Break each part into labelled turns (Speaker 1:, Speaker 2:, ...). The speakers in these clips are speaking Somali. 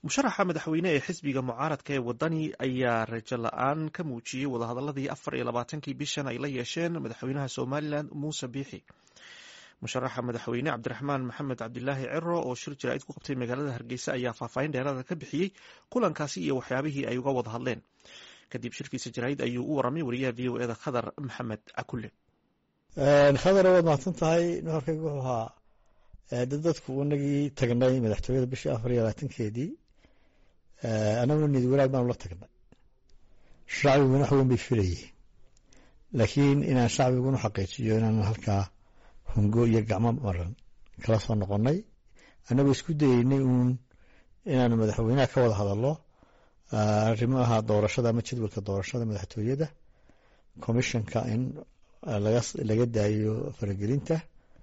Speaker 1: musharaxa madaxweyne ee xisbiga mucaaradka ee wadani ayaa rajo la-aan ka muujiyey wadahadaladii afar iyo labaatankii bishan ay la yeesheen madaxweynaha somalilan muuse biixi musharaxa madaxweyne cabdiraxmaan maxamed cabdilaahi ciro oo shir jaraa'id ku qabtay magaalada hargeysa ayaa faahfaahin dheeraada ka bixiyey kulankaasi iyo waxyaabihii ay uga wada hadleen kadib shirkiisa jaraa'id ayuu u waramay wariyaha v o eda khadar maxamed cakule
Speaker 2: khadar waad mahadsan tahay nuxurkaygu wuxuu ahaa dad dadku inagii tagnay madaxtooyada bishii afar iyo labaatankeedii anaguna niyad wanaag baanu la tagnay shacbiguna wax weyn bay filayeen laakiin inaan shacbiguna xaqiijiyo inaan halkaa hungo iyo gacmo maran kala soo noqonnay annagoo isku dayeynay uun inaanu madaxweynaha ka wada hadallo arrimaha doorashada ama jadwalka doorashada madaxtooyada commissionka in laga daayo faragelinta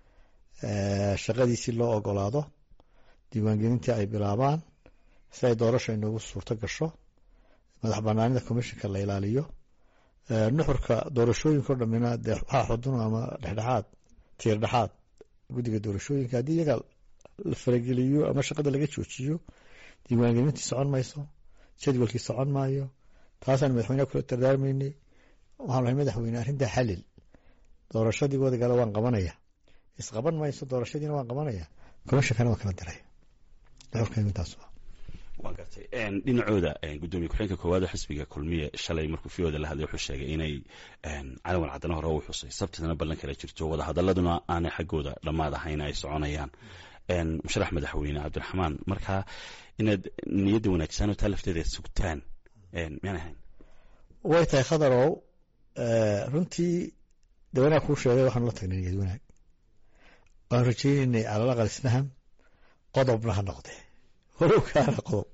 Speaker 2: shaqadiisii loo ogolaado diiwaangelintii ay bilaabaan si ay doorasha inoogu suurto gasho madax banaanida commissionka la ilaaliyo nuxurka doorashooyinka o dhamina dee waxaa xudun ama dhexdhexaad tiir dhexaad guddiga doorashooyinka haddii iyaga la farageliyo ama shaqada laga joojiyo diiwaangelintii socon mayso jadwalkii socon maayo taasaan madaxweyneha kula dardaarmaynay waxaan lahay madaxweyne arrintaa xalil doorashadii wadagala waan qabanaya isqaban mayso doorashadiina waan qabanaya commishonkana waan kala diraya nuxurkaygu intaas
Speaker 3: waa gartay dhinacooda gudoomiye ku-xigeenka koowaad xisbiga kulmiye shalay markuu fiyooda la hadlay wuxuu sheegay inay calawan caddana hore u xusay sabtidana ballan kala jirto wadahadaladuna aanay xaggooda dhammaad ahayn ay soconayaan musharax madaxweyne cabdiraxmaan markaa inaad niyadda wanaagsan oo taa lafteeda sugtaan miyaan ahayn
Speaker 2: way tahay khadarow runtii de wanaag kuu sheegay waxaanu la tagnay niyad wanaag waan rajaynaynay calal aqal isfaham qodobna ha noqdee walow kaana qodob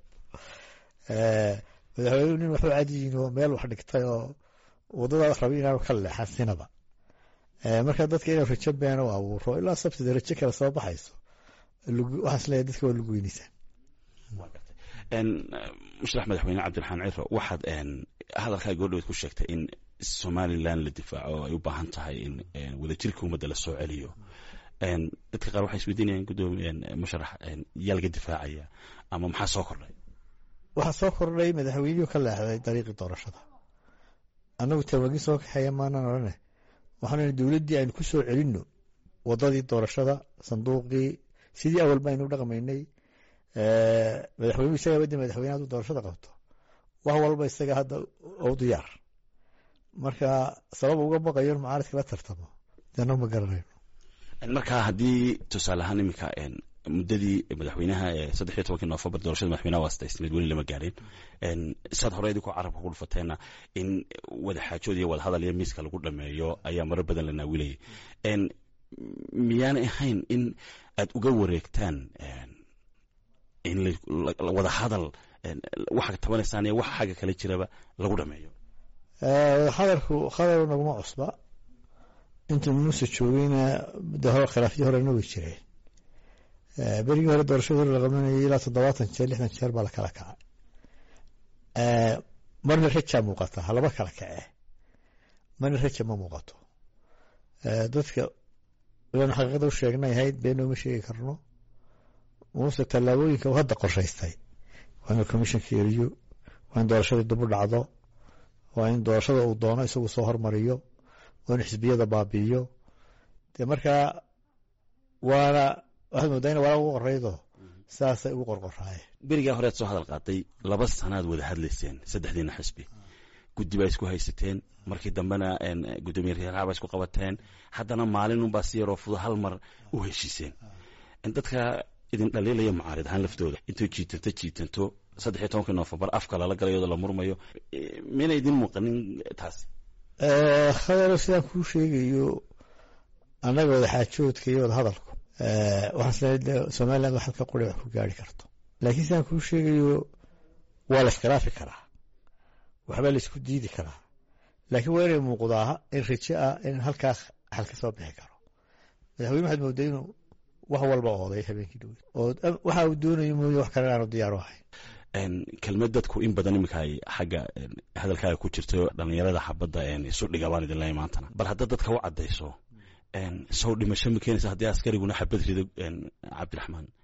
Speaker 2: madaxweynuhu nin waxu cadiyin oo meel wax dhigtay oo wadadaada rabay inaanu ka leexan sinaba marka dadka inuu rajo beena u abuuro ilaa sabtida rajo kale soo baxayso waxaan isleeyahay dadka waa luguweynaysaa
Speaker 3: musharax madaxweyne cabdiraxmaan ciro waxaad hadalkaa goordhaweed ku sheegtay in somalilan la difaaco ay u baahan tahay in wadajirka ummadda la soo celiyo dadka qaar waxay isweydiinayaan gudoomiye musharax yaa laga difaacaya ama maxaa soo kordhay
Speaker 2: waxaa soo kordhay madaxweynihii ka leexday dariiqii doorashada annagu tawaagin soo kaxeeya maanaan odhane waxaanu dowladdii aynu ku soo celinno wadadii doorashada sanduuqii sidii awalba aynu dhaqmaynay madaxweynuhu isagaa baddi madaxweyne hadduu doorashada qabto wax walba isaga hadda u diyaar marka sabab uga baqayo in mucaaradka la tartamo deeno ma garanayno
Speaker 3: markaa haddii tusaale ahaan iminka muddadii madaxweynaha ee saddex iyo tobankii noofembar doorashada madaxweynaha waa sadaysnayd weli lama gaadhin saad hore idinkoo carabka ku dhufateenna in wadaxaajood iyo wadahadal iyo miiska lagu dhameeyo ayaa marar badan la naawilayay miyaanay ahayn in aad uga wareegtaan in wadahadal waxa tabanaysaan iyo waxa xagga kale jiraba lagu dhameeyo
Speaker 2: wadahadalku khadar naguma cusba intuu muuse joogeyna de hore khilaafyo horena way jireen berigii hore doorashada hore la qabanayay ilaa toddobaatan jeer lixdan jeer baa la kala kacay marna rajaa muuqata halaba kala kacee marna raja ma muuqato dadka ilaan xaqiiqada u sheegnay ahayd beenooma sheegi karno muuse tallaabooyinka uu hadda qorshaystay waa inuu commissionka eriyo waa in doorashadii dubu dhacdo waa in doorashada uu doono isagu soo hormariyo waa inu xisbiyada baabi'iyo dee markaa waana waxaad moodaa ina walaa ugu qoraydo saasay ugu qorqoraayeen
Speaker 3: berigaa horead soo hadal qaaday laba sanaad wada hadlayseen saddexdiina xisbi guddi baa isku haysateen markii dambena gudoomiye reeraha baa isku qabateen haddana maalinunbaa si yaroo fudo hal mar u heshiiseen dadka idin dhaliilaya mucaarid ahaan laftooda intuu jiitanto jiitanto saddex iyo tobankii noofembar afka lala galayooda la murmayo miyna idin muuqanin taasi
Speaker 2: khadaro sidaan kuu sheegayo annaga wadaxaajoodka iyo wadahadalku waxaan isleeyahay somaliland wax halka quri wax ku gaari karto laakiin sidaan kuu sheegayo waa la iskhilaafi karaa waxbaa la isku diidi karaa laakiin waa inay muuqdaa in rajo ah in halkaa xal ka soo bixi karo madaxweyne waxaad moodaa inuu wax walba ooday habeenkii dhoweyd oo waxa uu doonayo mooye wax kale aanu diyaar u ahayn
Speaker 3: kelmad dadku in badan iminka ay xagga hadalkaaga ku jirto dhalinyarada xabadda isu dhigabaan idin leeya maantana bal haddaad dadka u caddayso sow dhimasho ma keenaysa haddii askariguna xabad rido cabdiraxmaan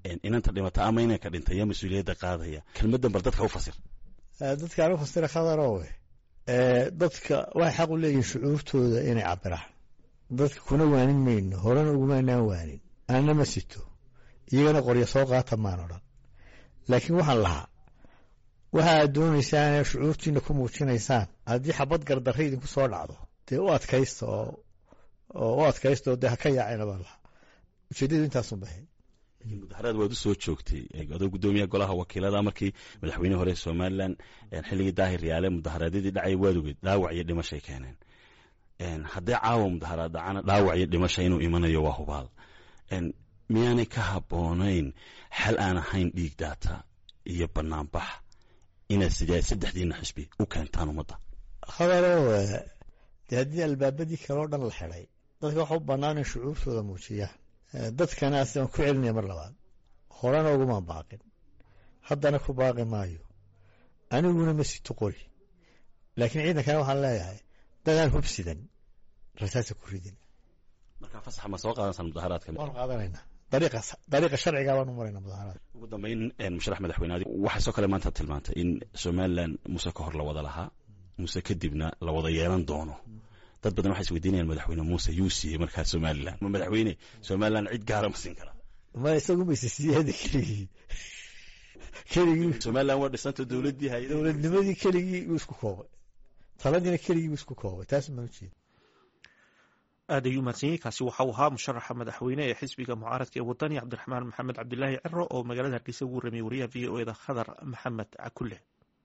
Speaker 3: inanta dhimata ama inanka dhintay yaa mas-uuliyadda qaadaya kelmaddan bal dadka u fasir
Speaker 2: dadka aan u fasira khadarowe dadka waxay xaq u leeyihin shucuurtooda inay cabiraan dadka kuna waanin mayno horena ugumaanaan waanin anna ma sito iyagana qoryo soo qaata maan odhan laakiin waxaan lahaa waxa aad doonaysaan ee shucuurtiina ku muujinaysaan haddii xabad gardarra idinku soo dhacdo dee u adkaysta oo oo u adkaysta oo dee ha ka yaacayna baan lahaa ujeeddadu intaasun bahay
Speaker 3: mudaharaad waad u soo joogtay adoo guddoomiyaha golaha wakiilada markii madaxweyne hore somalilan xilligii daahir yaale mudaharaadyadii dhacay waad ogeed dhaawac iyo dhimashay keeneen haddii caawa mudaharaad dhacana dhaawac iyo dhimasha inuu imanayo waa hubaal miyaanay ka habboonayn xal aan ahayn dhiig daata iyo banaanbax inaad sidee saddexdiina xisbi u keentaan ummadda
Speaker 2: khadaro dee haddii albaabadii kale oo dhan la xidhay dadka waxa u bannaan in shucuurtooda muujiyaan dadkana asiaan ku celinaya mar labaad horena ugumaan baaqin haddana ku baaqi maayo aniguna ma sito qori laakiin ciidankana waxaan leeyahay dadaan hubsidan rasaasa ku ridin
Speaker 3: markaa fasaxa ma soo qaadansaan mudaharaadka
Speaker 2: waan qaadanaynaa dariiqa dariiqa sharciga baan u maraynaa mudaharaad
Speaker 3: ugu dambeyn musharax madaxweyne waxay soo kale maanta tilmaantay in somalilan muse ka hor la wada lahaa muse kadibna la wada yeelan doono dad badan waxay isweydiinayaan madaxweyne muuse yuu siiyey markaa somalilan ma madaxweyne somalilan cid gaara ma siin karaa
Speaker 2: ma isagu mayse siiyada keligii keligii
Speaker 3: somalilan waa dhisanta dowladdii hay
Speaker 2: dowladnimadii keligii wuu isku koobay taladiina keligii wuu isku koobay taas maan ujeeda
Speaker 1: aad ayuu mahadsanyahy kaasi waxau ahaa musharaxa madaxweyne ee xisbiga mucaaradka ee wadani cabdiraxmaan maxamed cabdilaahi ciro oo magaalada hargeysa ugu warramiyey wariyaha v o eda khadar maxamed cakulle